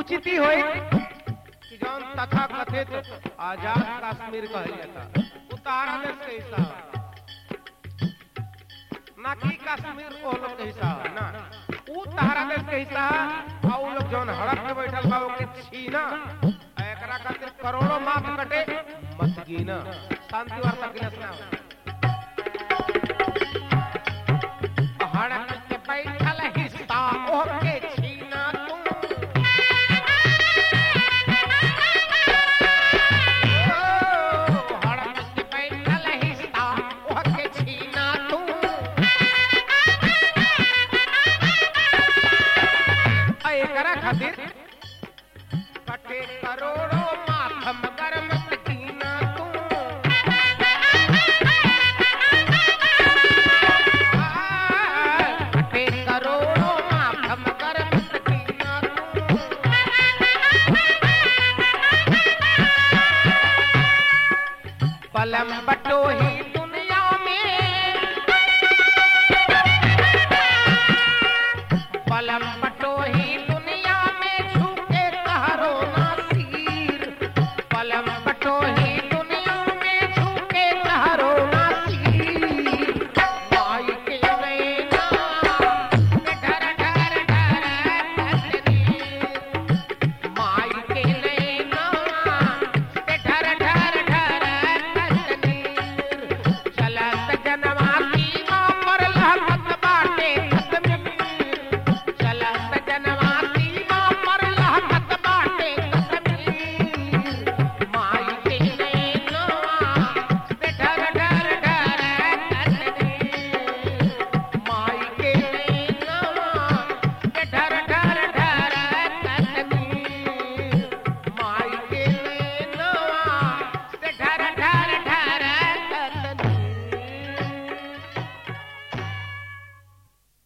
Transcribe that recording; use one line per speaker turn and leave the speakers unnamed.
उचित ही होई कि जौन तथा कथित आजाद कश्मीर कहल जाता उतारा देश के हिस्सा ह। ना कि कश्मीर वो लोग के हिस्सा ह, ना उ तारा देश के हिस्सा ह, आ उ लोग जौन हड़प में बैठल बा ओके छीना आ एकरा खातिर करोड़ों माफ कटे मत गिना शांति वार्ता के लिए सुनाओ हड़प के बैठल हिस्सा ओके छीना तू खातिर कटे करोड़ों माथम गरम कीना तू कटे करोड़ों माथम गरम कीना तू पलम बटोही